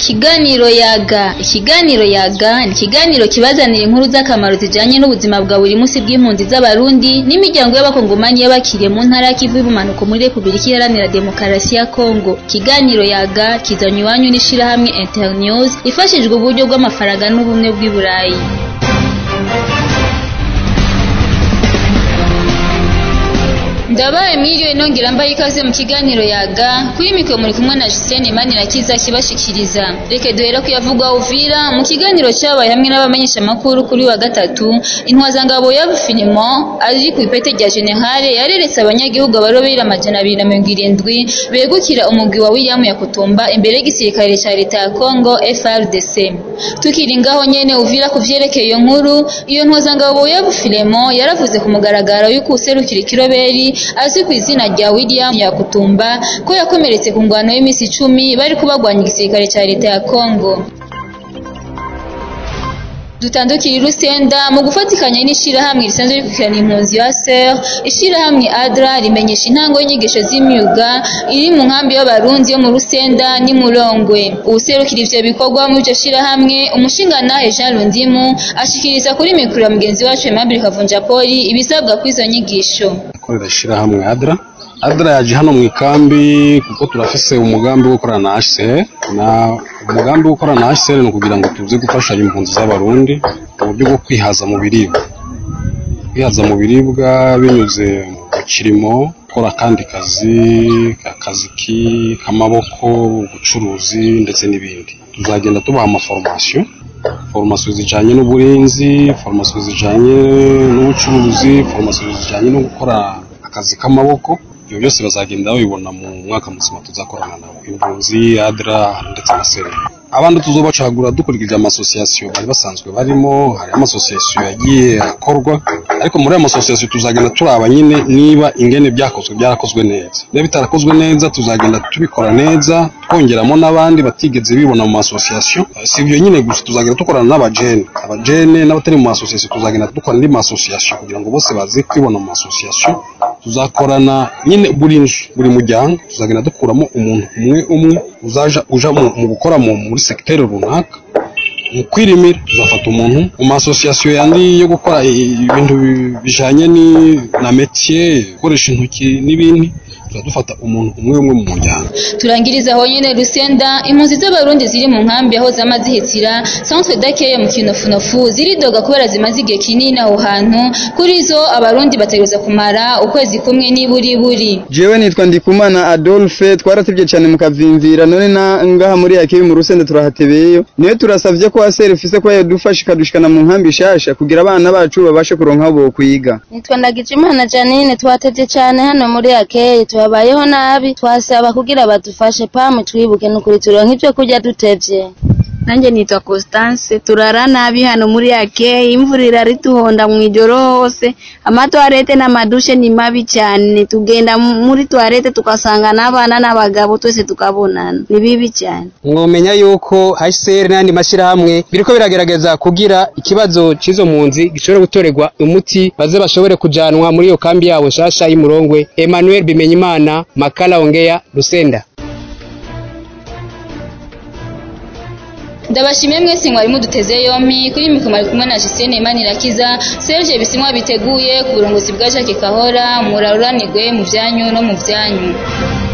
Ikiganiro yaga ikiganiro yaga ni ikiganiro kibazanira inkuru z'akamaro zijanye n'ubuzima bwa buri munsi bw'impunzi z'abarundi n'imiryango y'abakongomani y'abakiriye mu ntara y'ikivu y'ubumanuko muri Repubulika Iharanira Demokarasi ya Kongo ikiganiro yaga kizanywe iwanyu n'ishirahamwe Internews ifashijwe uburyo bw'amafaranga n'ubumwe bw'i Burayi Ndabaye mwiriwe nongera mbaye ikaze mu kiganiro yaga kuri mikoro muri kumwe na Justine Manirakiza kibashikiriza reke duhera kuyavugwa Uvira mu kiganiro cyabaye hamwe n'abamenyesha makuru kuri wa gatatu intwazangabo ya Finimo ari ku ipete rya General yareretse abanyagihugu abarobera amajana abiri na mirongo irindwi begukira umugwi wa William Yakutumba imbere y'igisirikare ca leta ya Congo FRDC tukiri ngaho nyene Uvira kuvyerekeye iyo nkuru iyo ntwazangabo ya Finimo yaravuze ku mugaragaro yuko userukira ikiroberi azwi ku izina rya William Yakutumba ko yakomeretse ku ngwano y'iminsi icumi bari kubagwanya igisirikare cya leta ya Congo dutandukira irusenda mu gufatikanya n'ishirahamwe risanzwe rikurikirana impunzi ya SER ishirahamwe ADRA rimenyesha intango y'inyigisho z'imyuga iri mu nkambi y'abarundi yo mu rusenda ni Murongwe uwuserukira ivyo bikorwa mu iryo shirahamwe umushingantahe Jean Rundimu ashikiriza kuri mikoro ya mugenzi wacu Aimable Kavunjapoli ibisabwa kw'izo nyigisho akorera ishirahamwe ADRA ADRA yaje hano mu ikambi kuko turafise umugambi wo gukorana na HCR na umugambi wo gukorana na HCR ni ukugira ngo tuze gufasha impunzi z'abarundi mu buryo bwo kwihaza mu biribwa kwihaza mu biribwa binyuze mu kirimo gukora akandi kazi akazi k'amaboko ubucuruzi ndetse n'ibindi tuzagenda tubaha amaforomasiyo foromasiyo zijanye n'uburinzi foromasiyo zijanye n'ubucuruzi foromasiyo zijanye no gukora akazi k'amaboko ibyo byose bazagenda babibona mu mwaka muzima tuzakorana nabo impunzi adra ndetse na sere abandi tuzobacagura dukurikije amasosiyasiyo bari basanzwe barimo hari amasosiyasiyo yagiye akorwa ariko muri ayo masosiyasiyo tuzagenda turaba nyine niba ingene byakozwe byarakozwe neza niba bitarakozwe neza tuzagenda tubikora neza twongeramo n'abandi batigeze bibona mu masosiyasiyo si ibyo nyine gusa tuzagenda dukorana n'abajene abajene n'abatari mu masosiyasiyo tuzagenda dukora andi masosiyasiyo kugira ngo bose baze kwibona mu masosiyasiyo tuzakorana nyine buri nzu buri muryango tuzagenda dukuramo umuntu umwe umwe uzaja uja mu gukora muri segiteri runaka mu kwirimira tuzafata umuntu mu masosiyasiyo yandi yo gukora ibintu bijanye na metiye gukoresha intoki n'ibindi dufata umuntu umwe umwe mu muryango turangiriza aho nyene Rusenda impunzi z'abarundi ziri mu nkambi aho zama zihitira centre d'accueil mu kinofunofu ziridoga kubera zimaze igihe kinini aho hantu kuri zo abarundi bategereza kumara ukwezi kumwe n'iburi buri jewe nitwa Ndikumana Adolphe twaratevye cyane mu kavimvira none na ngaha muri yakibi mu Rusenda turahatebeyo niyo turasavye ko asere ifise ko yadufasha ikadushikana mu nkambi shasha kugira abana bacu babashe kuronka bo kwiga nitwa Ndagijimana Janine twatevye cyane hano muri yakeyi tubabayeho nabi twasaba kugira badufashe pamwe twibuke nukuri turonka ivyo kurya dutevye nanjye nitwa Constance turara nabi hano muri ake imvura irarituhonda mu ijoro hose amatwarete n'amadushe ni mabi cyane tugenda muri twarete tukasanga n'abana n'abagabo twese tukabonana ni bibi cyane mwomenya yuko HCR n'andi mashirahamwe biriko biragerageza kugira ikibazo cizo mpunzi gishobora gutorerwa umuti baze bashobore kujanwa muri iyo kambi yabo nshasha y'Imurongwe Emmanuel Bimenyimana Makala Ongea Rusenda ndabashimiye mwese mwari muduteze yompi kuri mikoro mwari kumwe na Justine Manirakiza Serge Bisimwa biteguye ku burongozi bwa Jacques Kahora muraruranirwe mu byanyu no mu byanyu